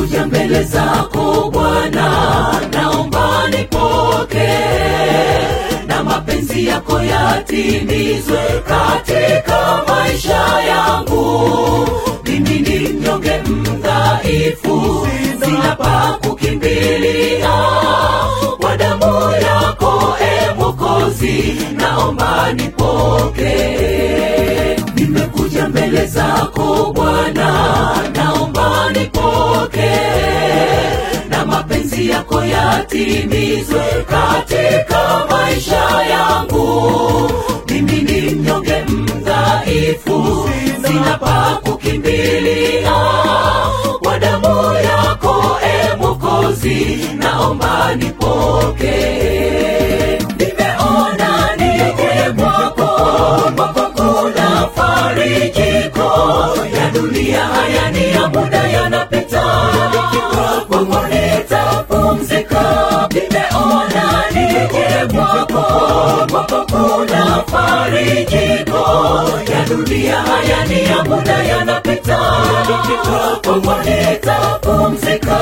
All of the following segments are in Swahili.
nimekuja mbele zako Bwana, naomba nipokee na mapenzi yako yatimizwe katika maisha yangu. Mimi ni mnyonge mdhaifu, sina pa kukimbilia, kwa damu yako e Mwokozi, naomba nipokee. Nimekuja mbele zako Bwana, naomba nipokee na mapenzi yako yatimizwe katika maisha yangu. Mimi ni mnyonge mdhaifu, sina pa kukimbilia, kwa damu yako e Mwokozi, naomba nipokee. Nimeona nije kwako, kwako kuna farijiko ya dunia haya ni ya muda yanapita, kwako nitapumzika. Nimeona nije kwako, kwako kuna farijiko ya dunia haya ni ya muda yanapita, kwako nitapumzika.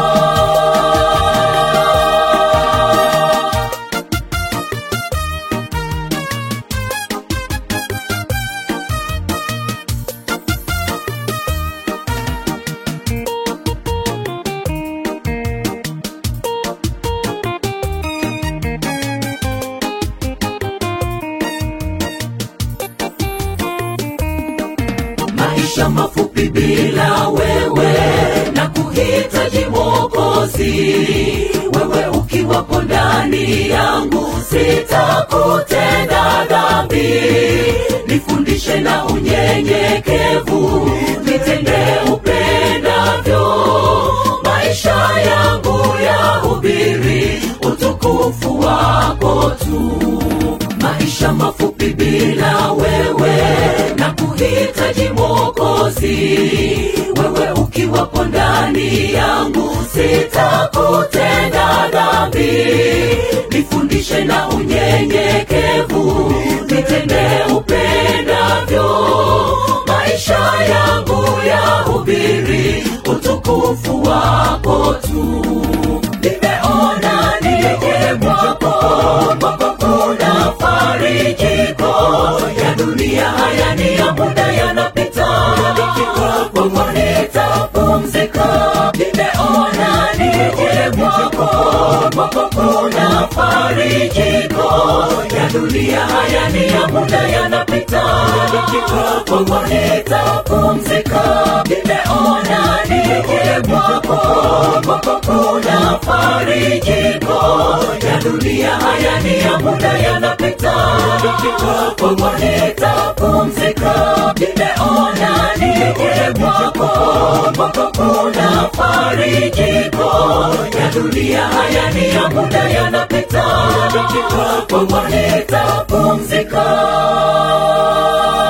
maisha mafupi bila wewe na kuhitaji Mwokozi. Wewe ukiwapo ndani yangu, sitakutenda dhambi. Nifundishe na unyenyekevu, nitende upendavyo. Maisha yangu yahubiri utukufu wako tu maisha mafupi bila wewe na kuhitaji Mwokozi. Wewe ukiwapo ndani yangu, sitakutenda dhambi. Nifundishe na unyenyekevu, nitende upendavyo. Maisha yangu yahubiri utukufu wako tu. Nimeona nije kwako, kwako kuna farijiko ya dunia haya ni ya muda yanapita, kwako nitapumzika. Nimeona nije kwako, kwako kuna farijiko ya dunia haya ni ya muda yanapita, kwako nitapumzika. Nimeona nije kwako, kwako kuna farijiko ya dunia haya ni ya muda yanapita, kwako nitapumzika. Nimeona nije kwako, kwako kuna farijiko ya dunia haya ni ya muda yanapita, kwako nitapumzika.